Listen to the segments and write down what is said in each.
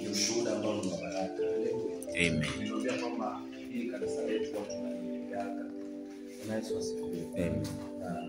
ni ushuhuda ambao ni wa baraka. Haleluya. Amen. Niliambia kwamba hili kanisa letu watu wanalipiaga. Bwana Yesu asifiwe. Amen. Na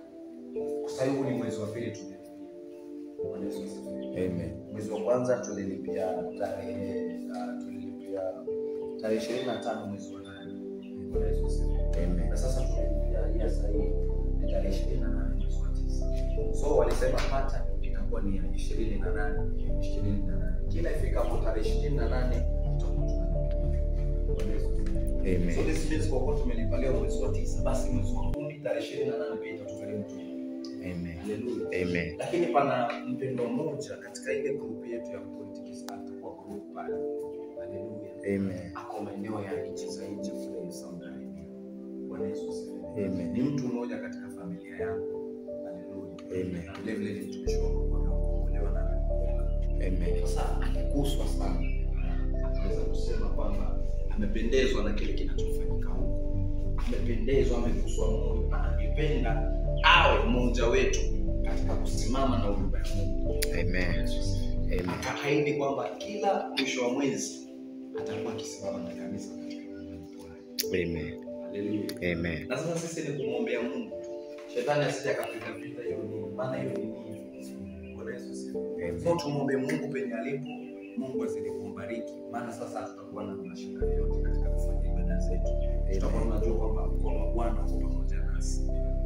Sasa huu ni mwezi wa pili tulilipia. Bwana Yesu asifiwe. Amen. Mwezi wa kwanza tulilipia tarehe ah, tulilipia tarehe ishirini na tano mwezi wa nane. Bwana Yesu asifiwe. Amen. Na sasa tulilipia hii ya sasa hii ni tarehe ishirini na nane mwezi wa tisa. So walisema hata itakuwa ni ya ishirini na nane ishirini na nane kila ifikapo tarehe ishirini na nane tutakuwa tunalipia. Bwana Yesu asifiwe. So Amen. this means kwa kuwa tumelipa leo mwezi wa tisa, basi mwezi wa kumi tarehe ishirini na nane pia itatugharimu tu. Amen. Haleluya. Amen. Lakini pana mpendo mmoja katika ile grupu yetu ya politics atakuwa group pale. Haleluya. Amen. Ako maeneo ya nchi za nje kule Saudi Arabia. Bwana Yesu asifiwe. Amen. Ni mtu mmoja katika familia yangu. Haleluya. Amen. Na vile vile ni mtumishi wa Mungu ameokolewa na ameokoka. Amen. Sasa akiguswa sana, anaweza kusema kwamba amependezwa na kile kinachofanyika huko, amependezwa, ameguswa moyo, na angependa awe mmoja wetu katika kusimama na huduma ya Mungu. Amen. Amen. Akaahidi kwamba kila mwisho wa mwezi atakuwa akisimama na kanisa katika huduma ya Mungu. Amen. Haleluya. Amen. Na sasa sisi ni kumwombea Mungu, shetani asije akapita vita hiyo nini, maana hiyo ni nini? Bwana Yesu asifiwe. Amen. So tumwombe Mungu penye alipo, Mungu azidi kumbariki, maana sasa tutakuwa na mashaka yote katika kufanya ibada zetu. Tutakuwa tunajua kwamba mkono wa Bwana uko pamoja nasi.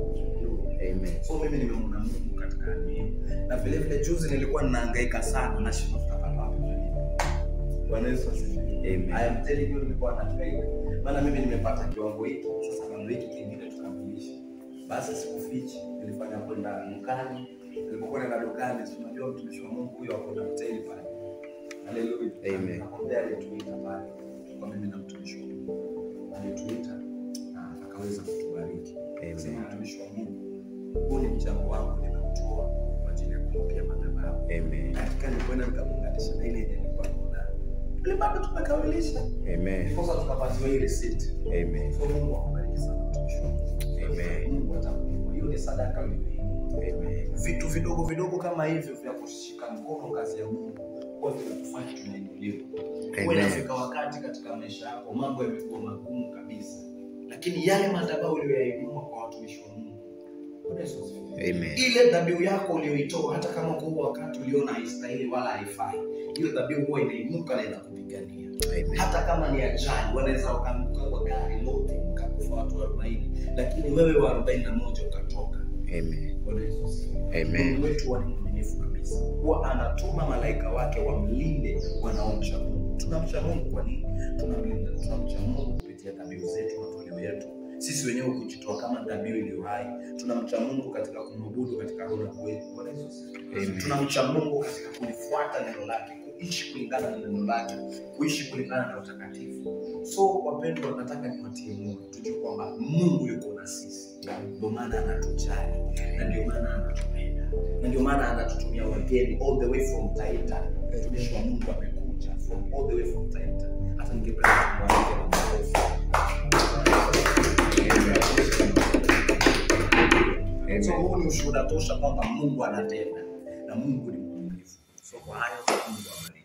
Amen. So mimi nimemwona Mungu katika hali hiyo, na vile vile juzi nilikuwa ninahangaika sana na shida tutapata wapi kulipa. Bwana Yesu asifiwe. Amen. I am telling you nilikuwa nahangaika, maana mimi nimepata kiwango hiki, sasa kiwango hiki kingine tukamilishe. Basi sikufichi, nilifanya kwenda dukani. Nilipokuwa naenda dukani, si unajua mtumishi wa Mungu huyo ako na mteli pale. Haleluya. Amen. Nakwambia alituita pale kwa mimi na mtumishi wa Mungu. Alituita na akaweza kutubariki. Sema Amen. mtumishi wa Mungu, huu ni mchango wangu nimeutoa kwa ajili ya kulipia madhabahu. Amen. Katika nilikwenda nikamuunganisha na ile yenye nilikuwa naona. Ile bado tumekamilisha. Amen. Ndiposa tukapatiwa hii receipt. Amen. So Mungu akubariki sana mtumishi wa Mungu. Amen. Mungu atakulipa. Hiyo ni sadaka uliyoinua. Amen. Vitu vidogo vidogo kama hivyo vya kushika mkono kazi ya Mungu huwa vinakufanya tunainuliwa. Huwa Amen. inafika wakati katika maisha yako mambo yamekuwa magumu kabisa, lakini yale madhabahu uliyoyainua kwa watumishi wa Mungu, Bwana Yesu asifiwe. Amen. ile dhabihu yako uliyoitoa, hata kama kwa huo wakati uliona haistahili wala haifai, ile dhabihu huwa inainuka na inakupigania. Amen. Hata kama ni ajali, wanaweza wakaanguka kwa gari lote mkakufa watu arobaini, lakini wewe wa arobaini na moja ukatoka. Amen. Bwana Yesu asifiwe. Amen. Mungu wetu huwa ni mwaminifu kabisa, huwa anatuma malaika wake wamlinde wanaomcha Mungu. Tunamcha Mungu kwa nini? Tunamlinda, tunamcha Mungu kupitia dhabihu zetu, matoleo yetu sisi wenyewe kujitoa kama dhabihu iliyo hai. Tunamcha Mungu katika kumwabudu katika roho na kweli. Bwana Yesu asifiwe. Amen. Tunamcha Mungu katika kulifuata neno lake, kuishi kulingana na neno lake, kuishi kulingana na utakatifu. So wapendwa, nataka niwatie moyo, tujue kwamba Mungu yuko na sisi, ndio maana anatujali na ndio maana anatupenda na ndio maana anatutumia wageni all the way from Taita. Mtumishi wa Mungu amekuja from all the way from Taita. Hata ningependa kumwalika na makofi. So huu ni ushuhuda tosha kwamba Mungu anatenda na Mungu ni mwaminifu. So kwa hayo Mungu awabariki.